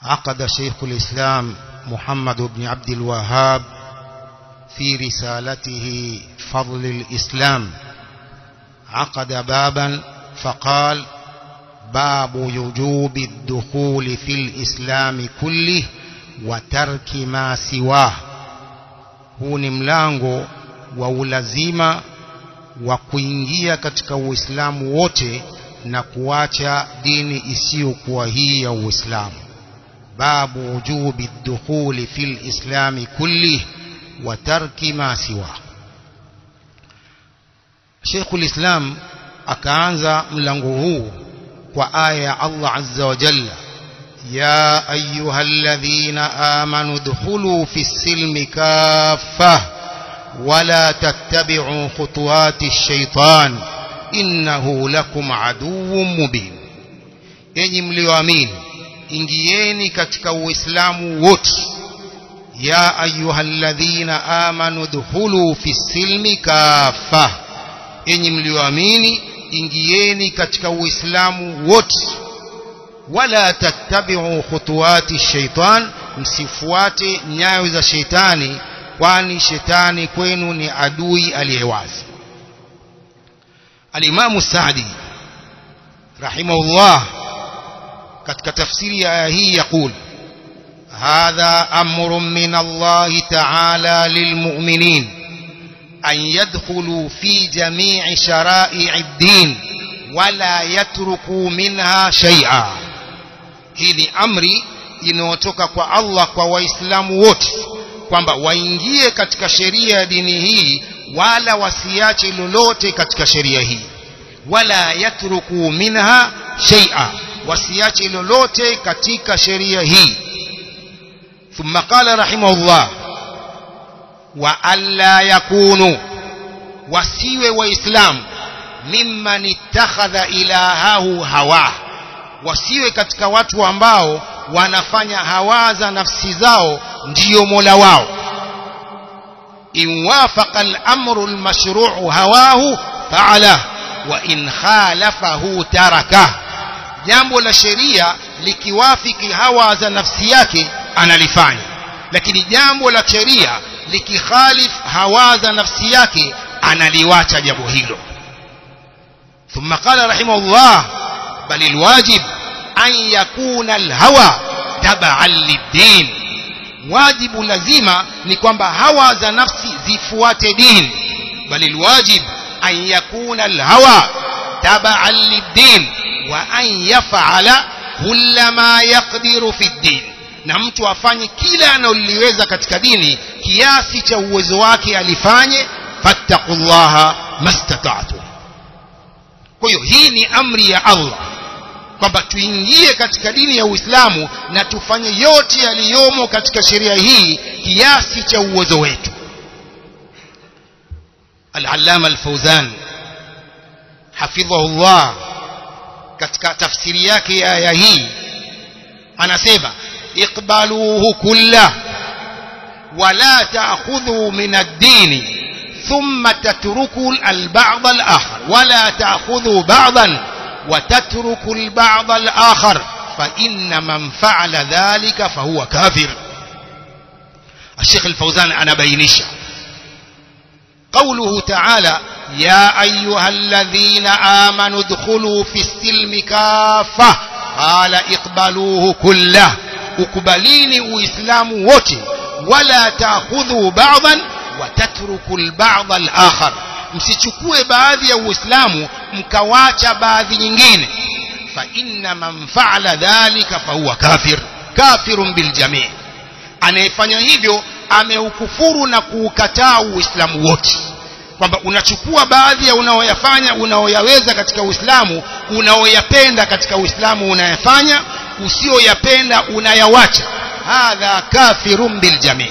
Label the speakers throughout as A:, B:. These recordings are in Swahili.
A: عقد شيخ الإسلام محمد بن عبد الوهاب في رسالته فضل الإسلام عقد بابا فقال باب وجوب الدخول في الإسلام كله وترك ما سواه huu ni mlango wa ulazima wa kuingia katika uislamu wote na kuacha dini isiyokuwa hii ya uislamu babu wujubi dukhuli fi lislami kullih wa tarki ma siwa Sheikhul Islam akaanza mlango huu kwa aya ya Allah azza wa jalla ya ayyuhalladhina amanu dkhulu fi silmi kaffah wala tattabi'u khutuwati shaitan innahu lakum aduwwun mubin enyi mlioamini ingieni katika uislamu wote ya ayyuhalladhina amanu dkhulu fi silmi kaffah enyi mlioamini ingieni katika uislamu wote wala tattabi'u khutuwati shaitan msifuate nyayo za sheitani kwani shetani kwenu ni adui aliyewazi alimamu Saadi rahimahullah katika tafsiri ya aya hii yakul hadha amrun min Allah ta'ala lilmu'minin أن يدخلوا في جميع شرائع الدين ولا يتركوا منها شيئا hili amri inayotoka kwa Allah kwa waislamu wote kwamba waingie katika sheria ya dini hii wala wasiache lolote katika sheria hii wala yatruku minha shay'a wasiache lolote katika sheria hii thumma qala rahimahullah wa alla yakunu wasiwe waislamu mimman ittakhadha ilahahu hawa wasiwe katika watu ambao wanafanya hawa za nafsi zao ndiyo mola wao in wafaqa al-amru al-mashru'u hawahu fa'ala wa in khalafahu taraka jambo la sheria likiwafiki hawa za nafsi yake analifanya lakini jambo la sheria likikhalif hawa za nafsi yake analiwacha jambo hilo ثم قال رحمه الله بل الواجب أن يكون الهوى تبعا للدين واجب لزيمة نكوان هوى ذا نفسي زفوات دين بل الواجب أن يكون الهوى تبعا للدين وأن يفعل كل ما يقدر في الدين na mtu afanye kila analoliweza katika dini kiasi cha uwezo wake alifanye fattaqullaha mastata'tum kwa hiyo hii ni amri ya Allah kwamba tuingie katika dini ya Uislamu na tufanye yote yaliyomo katika sheria hii kiasi cha uwezo wetu Al-Allama Al-Fawzan hafidhahullah katika tafsiri yake ya aya hii anasema اقبلوه كله ولا تأخذوا من الدين ثم تتركوا البعض الآخر ولا تأخذوا بعضا وتتركوا البعض الآخر فإن من فعل ذلك فهو كافر الشيخ الفوزان أنا بينش قوله تعالى يا أيها الذين آمنوا ادخلوا في السلم كافة قال اقبلوه كله ukubalini uislamu wote wala taakhudhu ba'dhan wa tatruku al-ba'd al-akhar msichukue baadhi ya uislamu mkawacha baadhi nyingine fa inna man fa'ala dhalika fa huwa kafir kafirun bil jami' anayefanya hivyo ameukufuru na kuukataa uislamu wote kwamba unachukua baadhi ya unaoyafanya unaoyaweza katika uislamu unaoyapenda katika uislamu unayafanya usiyoyapenda unayawacha hadha kafirun bil jami'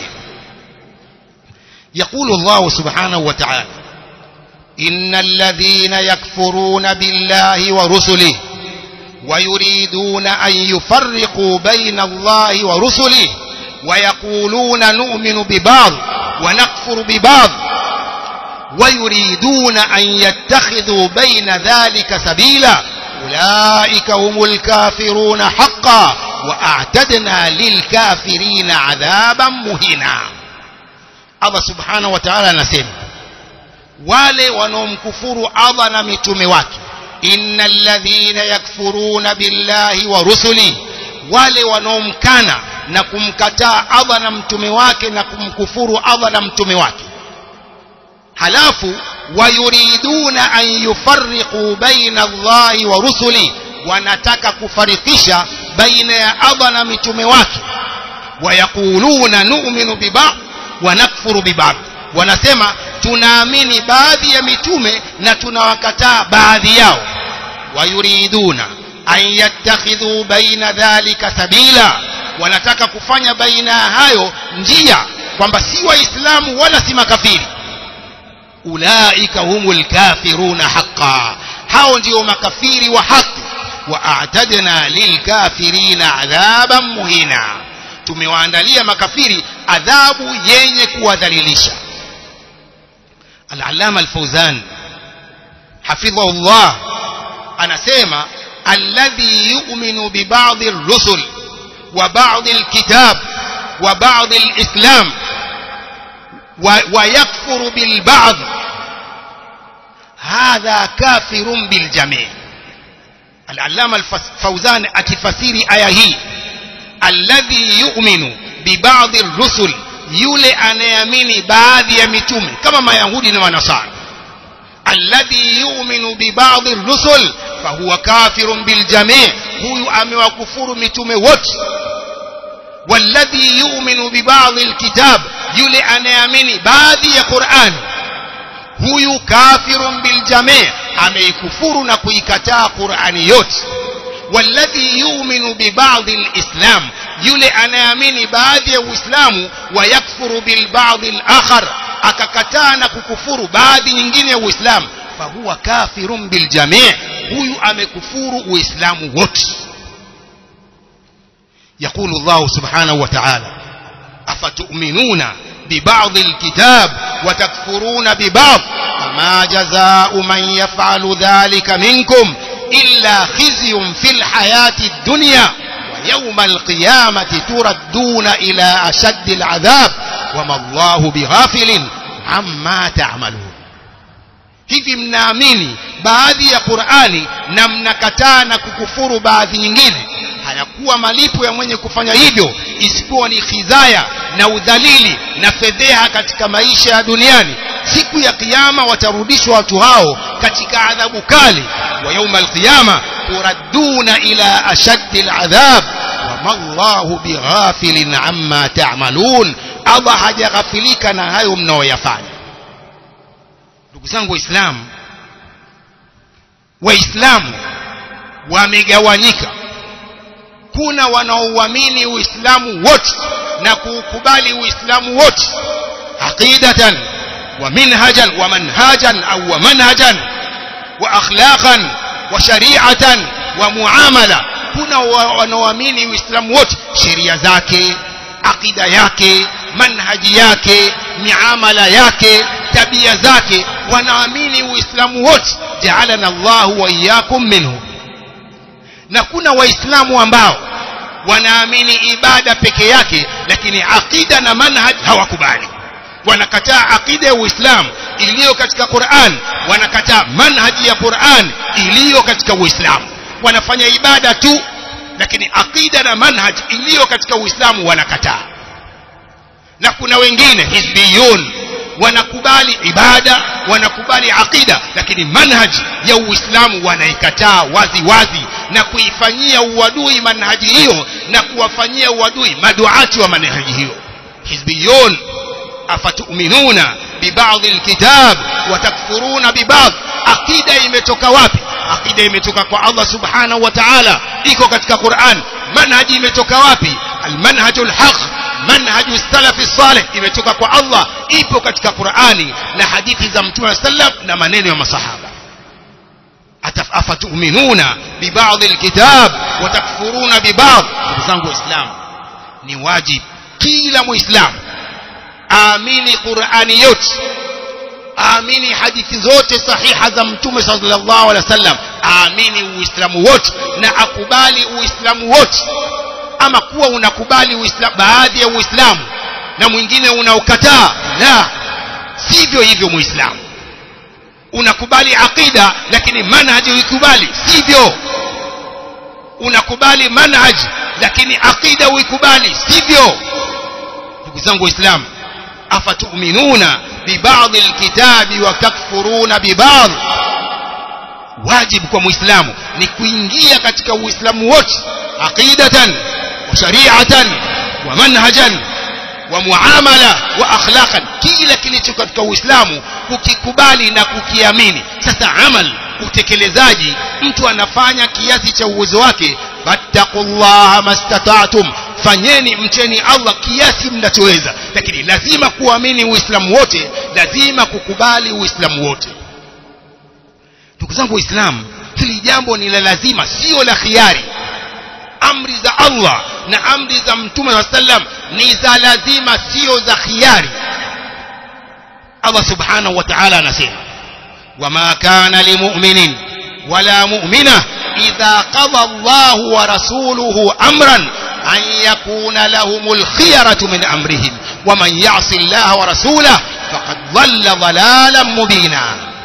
A: يقول الله سبحانه وتعالى إن الذين يكفرون بالله ورسله ويريدون أن يفرقوا بين الله ورسله ويقولون نؤمن ببعض ونكفر ببعض ويريدون أن يتخذوا بين ذلك سبيلا أولئك هم الكافرون حقا واعتدنا للكافرين عذابا مهينا Allah subhanahu wa ta'ala anasema wale wanaomkufuru Allah na mitume wake innal ladhina yakfuruna billahi wa rusuli wale wanaomkana na kumkataa Allah na mtume wake na kumkufuru Allah na mtume wake halafu wayuriduna an yufarriqu baina Allahi wa rusuli wanataka kufarikisha baina ya Allah na mitume wake wayaquluna nu'minu biba'd wa nakfuru biba'd wanasema tunaamini baadhi ya mitume na tunawakataa baadhi yao wayuriduna an yattakhidhu baina dhalika sabila wanataka kufanya baina ya hayo njia kwamba si waislamu wala si makafiri ulaika humul kafiruna haqqan hao ndio makafiri wa haki wa a'tadna lilkafirina adhaban muhina tumewaandalia makafiri adhabu yenye kuwadhalilisha al-allama al-fawzan hafidhahu Allah anasema alladhi yu'minu bi ba'd ar-rusul wa ba'd al-kitab wa ba'd al-islam ويكفر بالبعض هذا كافر بالجميع العلامة الفوزان أكفسير آية هي الذي يؤمن ببعض الرسل yule anayeamini baadhi ya mitume kama mayahudi na manasara alladhi yu'minu bi ba'd ar-rusul fahuwa kafirun bil jami' huyu amewakufuru mitume wote والذي يؤمن ببعض الكتاب yule anayeamini baadhi ya Qur'an huyu kafirun bil jami' ameikufuru na kuikataa Qur'ani yote والذي يؤمن ببعض الإسلام yule anayeamini baadhi ya Uislamu wa yakfuru bil ba'd al akhar akakataa na kukufuru baadhi nyingine ya Uislamu fahuwa kafirun bil jami' huyu amekufuru Uislamu wote يقول الله سبحانه وتعالى أفتؤمنون ببعض الكتاب وتكفرون ببعض فما جزاء من يفعل ذلك منكم إلا خزي في الحياة الدنيا ويوم القيامة تردون إلى أشد العذاب وما الله بغافل عما تعملون hivi mnaamini baadhi ya Qur'ani na mnakataa na kukufuru baadhi nyingine hayakuwa malipo ya mwenye kufanya hivyo isipokuwa ni khidhaya na udhalili na fedheha katika maisha ya duniani siku ya kiyama watarudishwa watu hao katika adhabu kali wa yauma alqiyama turadduna ila ashaddi aladhab wama Allahu bighafilin amma ta'malun Allah hajaghafilika na hayo mnaoyafanya ndugu zangu waislamu waislamu wamegawanyika kuna wanaouamini uislamu wote na kuukubali uislamu wote aqidatan wa minhajan wa manhajan au wa manhajan wa akhlaqan wa shari'atan wa muamala kuna wanaoamini uislamu wote sheria zake akida yake manhaji yake miamala yake tabia zake wanaamini uislamu wote ja'alana Allahu wa iyyakum minhu na kuna waislamu ambao wanaamini ibada peke yake lakini akida na manhaj hawakubali wanakataa akida ya Uislamu iliyo katika Qur'an wanakataa manhaji ya Qur'an iliyo katika Uislamu wanafanya ibada tu lakini akida na manhaj iliyo katika Uislamu wanakataa na kuna wengine hizbiyun wanakubali ibada wanakubali akida lakini manhaji ya Uislamu wanaikataa wazi wazi na kuifanyia uadui manhaji hiyo na kuwafanyia uadui maduati wa manhaji hiyo hizbiyun afatuminuna bibadhi alkitab watakfuruna bibadhi akida imetoka wapi akida imetoka kwa Allah subhanahu wa ta'ala iko katika Qur'an manhaji imetoka wapi almanhajul haq manhaju salafi salih imetoka kwa Allah ipo katika Qur'ani na hadithi za Mtume sallam na maneno ya masahaba afatuminuna bibadhi alkitab watakfuruna bibadhi ndugu zangu waislamu ni wajib kila muislamu aamini Qur'ani yote aamini hadithi zote sahiha za mtume sallallahu alaihi wasallam aamini uislamu wote na akubali uislamu wote ama kuwa unakubali uislamu baadhi ya uislamu na mwingine unaokataa la sivyo hivyo muislamu unakubali aqida lakini manhaji uikubali sivyo unakubali manhaj lakini aqida uikubali sivyo ndugu zangu waislamu afatuminuna bibadhi alkitabi wa takfuruna bibadhi wajibu kwa muislamu ni kuingia katika uislamu wote aqidatan wa shari'atan wa manhajan wa muamala wa akhlaqan kila kilicho katika uislamu kukikubali na kukiamini sasa amal utekelezaji mtu anafanya kiasi cha uwezo wake fattaqullaha mastata'tum fanyeni mcheni Allah kiasi mnachoweza lakini lazima kuamini uislamu wote lazima kukubali uislamu wote ndugu zangu waislamu hili jambo ni la lazima sio la khiari amri za Allah na amri za mtume wa sallam ni za lazima sio za khiari Allah subhanahu wa ta'ala anasema wama kana limu'minin wala mu'mina idha qada Allah wa rasuluhu amran an yakuna lahumul khiyaratu min amrihim waman ya'si Allah wa rasulahu faqad dhalla dhalalan mubina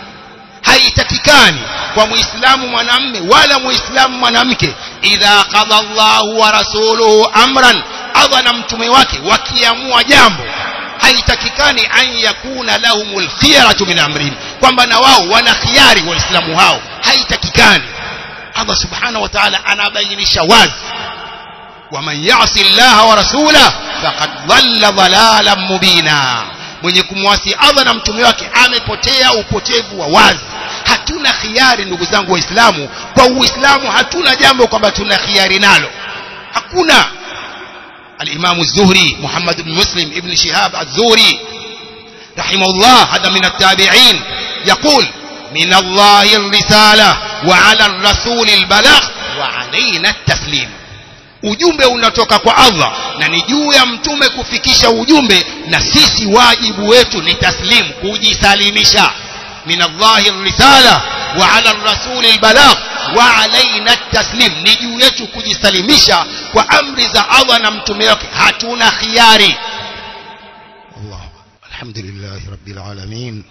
A: haitakikani kwa muislamu mwanamme wala muislamu mwanamke idha qada Allahu wa rasuluhu amran Allah na mtume wake wakiamua jambo haitakikani an yakuna lahumul khiyaratu min amrihim kwamba na wao wana khiari waislamu hao haitakikani Allah subhanahu wa ta'ala anabainisha wazi waman ya'si Allah wa rasulahu faqad dhalla dhalalan mubina mwenye kumwasi Allah na mtume wake amepotea upotevu wa wazi hatuna khiari ndugu zangu waislamu kwa uislamu hatuna jambo kwamba tuna khiari nalo hakuna الإمام الزهري محمد بن مسلم ابن شهاب الزهري رحمه الله هذا من التابعين يقول من الله الرسالة وعلى الرسول البلاغ وعلينا التسليم ujumbe unatoka kwa Allah na ni juu ya mtume kufikisha ujumbe na sisi wajibu wetu ni taslimu kujisalimisha min Allahi risala wa ala rasuli albalagh wa alaina taslim ni juu yetu kujisalimisha kwa amri za Allah na mtume wake hatuna khiari Allah alhamdulillah rabbil alamin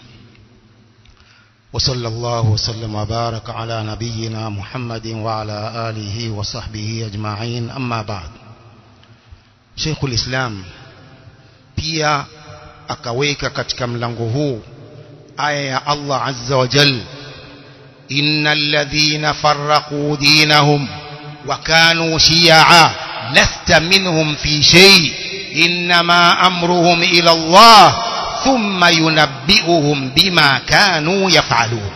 A: وصلى الله وسلم وبارك على نبينا محمد وعلى آله وصحبه أجمعين أما بعد شيخ الإسلام pia akaweka katika mlango huu aya ya Allah azza wa jal innal ladhina farraqu dinahum wa kanu shi'a lasta minhum fi shay inma amruhum ila Allah ثم ينبئهم بما كانوا يفعلون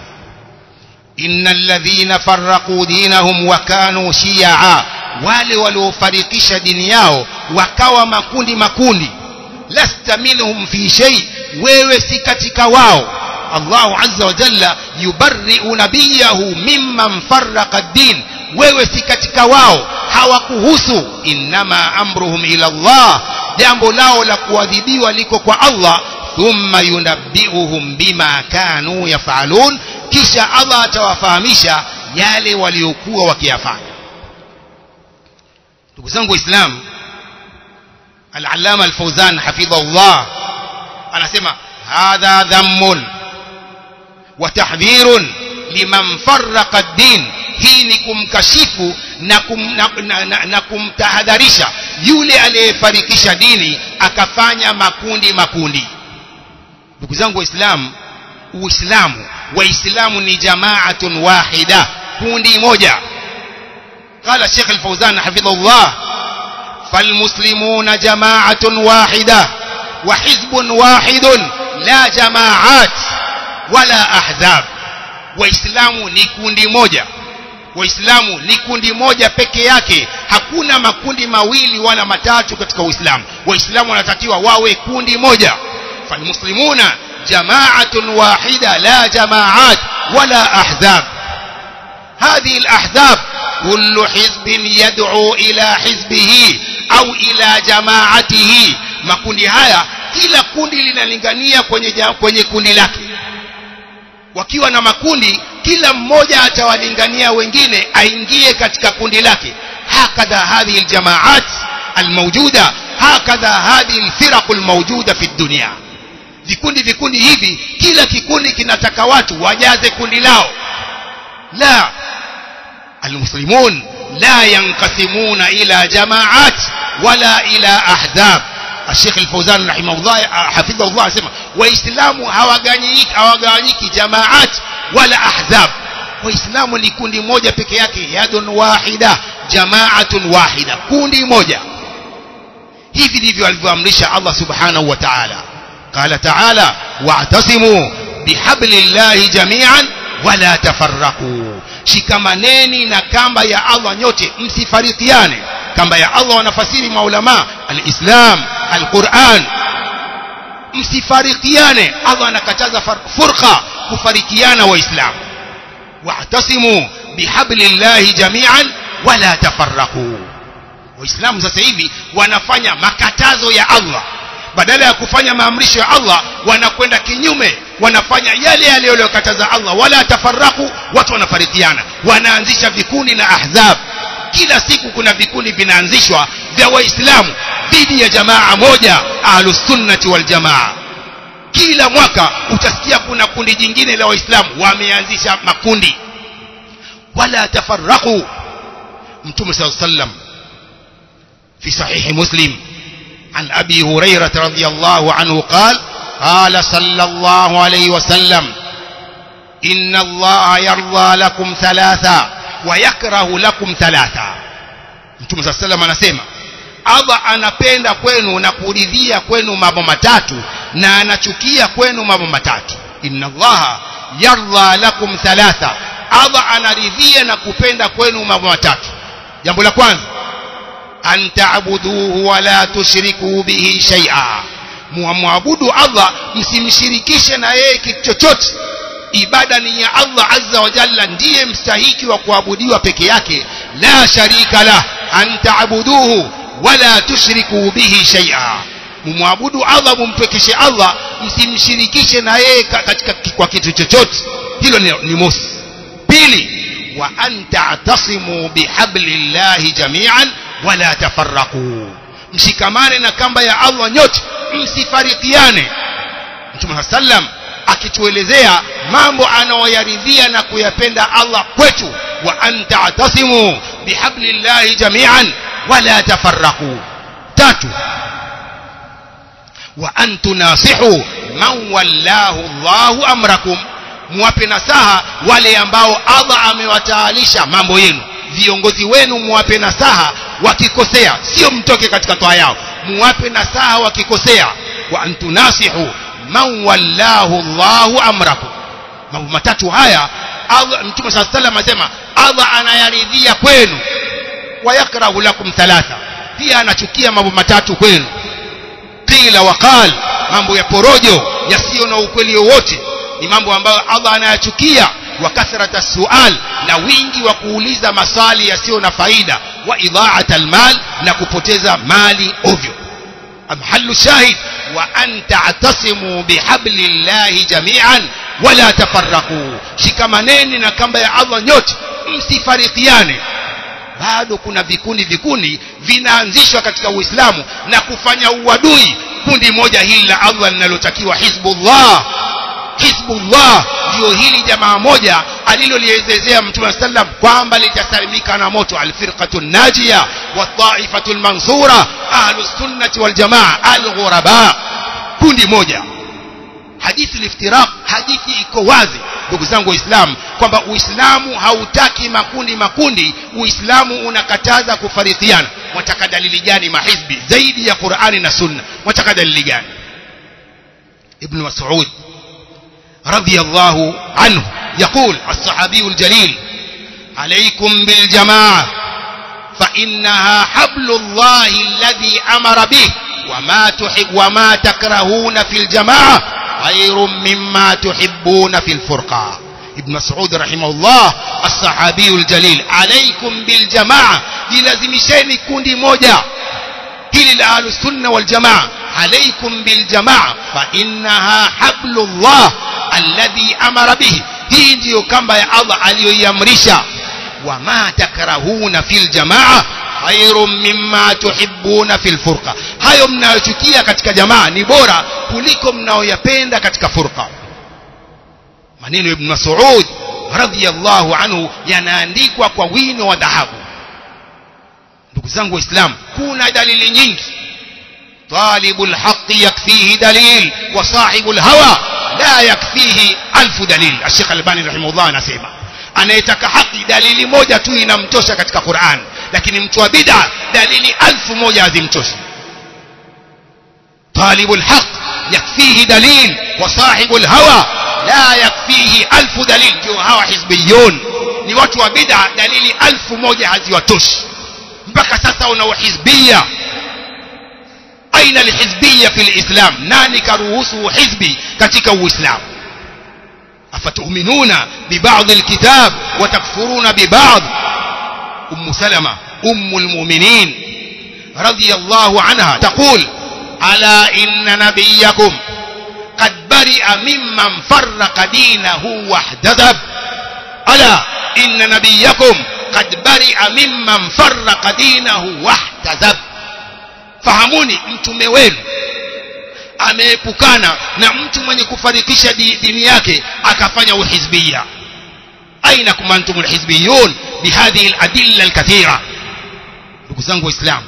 A: إن الذين فرقوا دينهم وكانوا شيعا wale waliofarikisha dini yao wakawa makundi makundi lasta minhum fi shay wewe si katika wao Allahu azza wa jalla yubarri'u nabiyahu mimman farraqa ad-din wewe si katika wao hawakuhusu innama amruhum ila Allah jambo lao la kuadhibiwa liko kwa Allah thumma yunabbi'uhum bima kanu yaf'alun kisha Allah atawafahamisha yale waliokuwa wakiyafanya ndugu zangu waislamu al-allama al-fawzan hafidhahullah anasema hadha dhammun wa tahdhirun liman farraqa ad-din hii ni kumkashifu na, kum, na, na, na, na kumtahadharisha yule aliyefarikisha dini akafanya makundi makundi ndugu zangu waislamu uislamu waislamu ni jamaatun wahida kundi moja قال الشيخ الفوزان حفظه الله فالمسلمون جماعة واحدة وحزب واحد لا جماعات ولا أحزاب waislamu ni kundi moja waislamu ni kundi moja peke yake hakuna makundi mawili wala matatu katika uislamu waislamu wanatakiwa wawe kundi moja فالمسلمون جماعة واحدة لا جماعات ولا أحزاب هذه الأحزاب كل حزب يدعو إلى حزبه أو إلى جماعته makundi haya kila kundi linalingania kwenye, kwenye kundi lake wakiwa na makundi kila mmoja atawalingania wengine aingie katika kundi lake hakadha hadhihi aljamaat الموجودة هكذا هذه الفرق الموجودة في الدنيا vikundi vikundi hivi kila kikundi kinataka watu wajaze kundi lao la almuslimun la yanqasimuna ila jamaat wala ila ahzab الشيخ الفوزان رحمه الله حفظه الله asema waislamu hawagawanyiki hawagawanyiki jamaat wala ahzab waislamu ni kundi moja peke yake yadun wahida jamaatun wahida kundi moja hivi ndivyo alivyoamrisha Allah subhanahu wa ta'ala قال تعالى واعتصموا بحبل الله جميعا ولا تفرقوا shikamaneni na kamba ya Allah nyote msifarikiane kamba ya Allah wanafasiri maulama alislam alquran msifarikiane Allah anakataza furqa kufarikiana waislamu wa'tasimu bihablillahi jami'an wala tafarraqu waislamu sasa hivi wanafanya makatazo ya Allah badala ya kufanya maamrisho ya Allah wanakwenda kinyume wanafanya yale yale aliyokataza Allah wala tafarraku watu wanafarikiana wanaanzisha vikundi na ahzab kila siku kuna vikundi vinaanzishwa vya waislamu dhidi ya jamaa moja ahlus sunnati wal jamaa kila mwaka utasikia kuna kundi jingine la waislamu wameanzisha makundi wala tafarraku mtume sallallahu alaihi wasallam fi sahihi muslim عن أبي هريرة رضي الله عنه قال قال صلى الله عليه وسلم إن الله يرضى لكم ثلاثة ويكره لكم ثلاثة Mtume صلى الله عليه وسلم anasema Allah anapenda kwenu na kuridhia kwenu mambo matatu na anachukia kwenu mambo matatu inna allaha yardha lakum thalatha Allah anaridhia na kupenda kwenu mambo matatu jambo la kwanza an ta'buduhu wa la tushriku bihi shay'a muabudu Allah msimshirikishe na yeye kitu chochote ibada ni ya Allah azza wa jalla ndiye mstahiki wa kuabudiwa peke yake la sharika la an ta'buduhu wa la tushriku bihi shay'a mumwabudu Allah mumpekeshe Allah msimshirikishe na yeye katika kwa kitu chochote hilo ni, ni mosi pili wa an ta'tasimu bihablillahi jami'an wala tafarraqu mshikamane na kamba ya Allah nyote msifarikiane Mtume sallam akituelezea mambo anayoyaridhia na kuyapenda Allah kwetu wa anta atasimu bihablillahi jami'an wala tafarraqu tatu wa antu nasihu man wallahu Allahu amrakum muwape nasaha wale ambao Allah amewataalisha mambo yenu viongozi wenu muwape nasaha wakikosea sio mtoke katika toa yao muwape nasaha wakikosea wa antunasihu man wallahu Allahu amrakum mambo matatu haya Allah mtume صلى الله عليه وسلم asema Allah anayaridhia kwenu wayakrahu lakum thalatha pia anachukia mambo matatu kwenu qila waqal mambo ya porojo yasiyo na ukweli wowote ni mambo ambayo Allah anayachukia wa kathrata sual na wingi wa kuuliza maswali yasiyo na faida wa idha'at almal na kupoteza mali ovyo amhallu shahid wa an ta'tasimu bihablillahi jami'an wala tafarraqu shikamaneni na kamba ya Allah nyote msifarikiane bado kuna vikundi vikundi vinaanzishwa katika Uislamu na kufanya uadui kundi moja hili la Allah linalotakiwa hizbullah hizbullah ndio hili jamaa moja alilolielezea mtume sallam kwamba litasalimika na moto alfirqatu najia wa taifatu almansura ahlus sunnati wal jamaa alghuraba kundi moja hadithi liftiraq hadithi iko wazi ndugu zangu waislamu kwamba uislamu hautaki makundi makundi uislamu unakataza kufarikiana wataka dalili gani mahizbi zaidi ya qurani na sunna wataka dalili gani ibn mas'ud رضي الله عنه يقول الصحابي الجليل عليكم بالجماعة فإنها حبل الله الذي أمر به وما تحب وما تكرهون في الجماعة خير مما تحبون في الفرقة ابن مسعود رحمه الله الصحابي الجليل عليكم بالجماعة لازمشين كوندي موجة هل أهل السنة والجماعة عليكم بالجماعة فإنها حبل الله alladhi amara bihi hii ndiyo kamba ya Allah aliyoiamrisha wama takrahuna fil jamaa khairun mimma tuhibbuna fil furqa hayo mnayochukia katika jamaa ni bora kuliko mnaoyapenda katika furqa maneno ibn Mas'ud radhiyallahu anhu yanaandikwa kwa wino wa dhahabu ndugu zangu waislamu kuna dalili nyingi طالب الحق يكفيه دليل وصاحب الهوى لا يكفيه ألف دليل الشيخ الباني رحمه الله anasema anayetaka haki dalili moja tu inamtosha katika Qur'an lakini mtu wa bid'a dalili alfu moja hazimtoshi طالب الحق يكفيه دليل وصاحب الهوى لا يكفيه ألف دليل ndio hawa hizbiyun ni watu wa bid'a dalili alfu moja haziwatoshi mpaka sasa una uhizbia aina alhizbiyya fil islam nani karuhusu hizbi katika uislamu afatuminuna bibadhi alkitab wa takfuruna bibadhi ummu salama ummu almu'minin radiyallahu anha taqul ala inna nabiyyakum قد برئ ممن فرق دينه واحتدب ألا إن نبيكم قد برئ ممن فرق دينه واحتدب fahamuni mtume wenu ameepukana na mtu mwenye kufarikisha dini yake akafanya uhizbia aina kum antum alhizbiyun bihadhihi aladilla alkathira ndugu zangu waislamu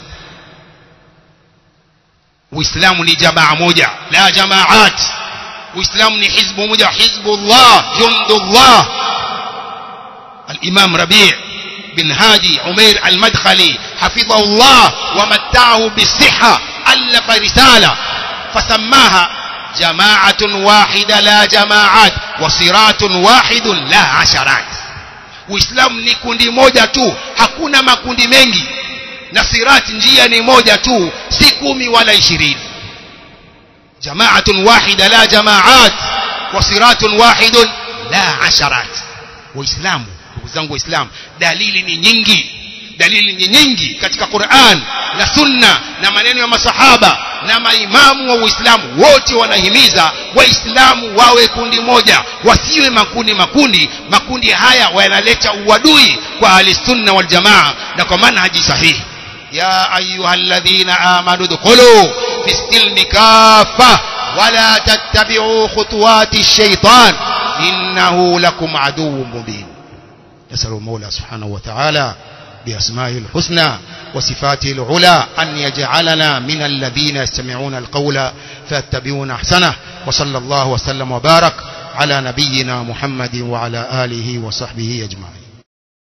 A: uislamu ni jamaa moja la jamaat uislamu ni hizbu moja hizbullah jundullah الإمام ربيع بن هادي عمير المدخلي حفظه الله ومتعه بالصحة ألف رسالة فسماها جماعة واحدة لا جماعات وصراط واحد لا عشرات uislamu ni kundi moja tu hakuna makundi mengi na sirati njia ni moja tu si kumi wala ishirini jamaatun wahida la jamaat wa siratun wahidun la asharat waislamu ndugu zangu waislamu dalili ni nyingi dalili ni nyingi katika Qur'an na sunna na maneno ya masahaba na maimamu wa Uislamu wote wanahimiza waislamu wawe kundi moja wasiwe makundi makundi makundi haya yanaleta uadui kwa ahlisunna wal jamaa na kwa manhaji sahihi ya ayyuhalladhina amanu dkhulu fi silmi kaffa wala tattabi'u khutuwati ash-shaytan innahu lakum aduwwun mubin نسأل المولى سبحانه وتعالى بأسمائه الحسنى وصفاته العلى أن يجعلنا من الذين يستمعون القول فيتبعون أحسنه وصلى الله وسلم وبارك على نبينا محمد وعلى آله وصحبه أجمعين